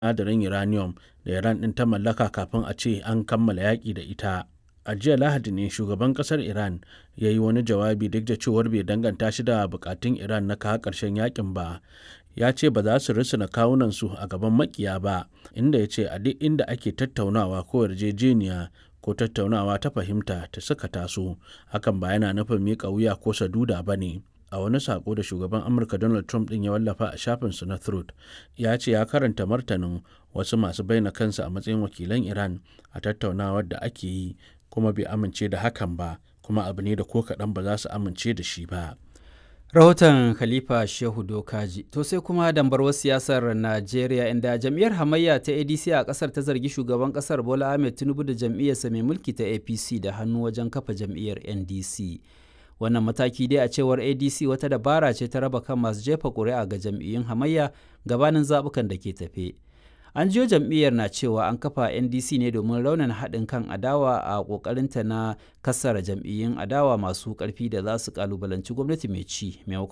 sinadarin uranium da Iran ɗin ta mallaka kafin a ce an kammala yaƙi da ita. A jiya Lahadi ne shugaban ƙasar Iran ya yi wani jawabi duk da cewar bai danganta shi da buƙatun Iran na kawo ƙarshen yaƙin ba. Ya ce ba za su rusuna kawunansu a gaban maƙiya ba, inda ya ce a duk inda ake tattaunawa ko yarjejeniya ko tattaunawa ta fahimta ta suka taso, hakan ba yana nufin miƙa wuya ko saduda ba ne. A wani saƙo da shugaban Amurka Donald Trump ɗin ya wallafa a shafinsa na Truth, ya ce ya karanta martanin wasu masu bayyana kansu a matsayin wakilan Iran a tattaunawar da ake yi kuma bai amince da hakan ba, kuma abu ne da ko kaɗan ba za su amince da shi ba. rahoton khalifa shehu dokaji to sai kuma dambarwar siyasar najeriya inda jam'iyyar hamayya ta adc a kasar ta zargi shugaban kasar bola ahmed tinubu da jam'iyyarsa mai mulki ta apc da hannu wajen kafa jam'iyyar ndc wannan mataki dai a cewar adc wata dabara ce ta raba kan masu jefa ƙuri'a ga jam'iyyun hamayya gabanin zaɓukan da ke tafe an jiyo jam'iyyar na cewa an kafa ndc ne domin raunin haɗin kan adawa a ƙoƙarinta na kassara jam'iyyun adawa masu ƙarfi da za su ƙalubalanci gwamnati mai ci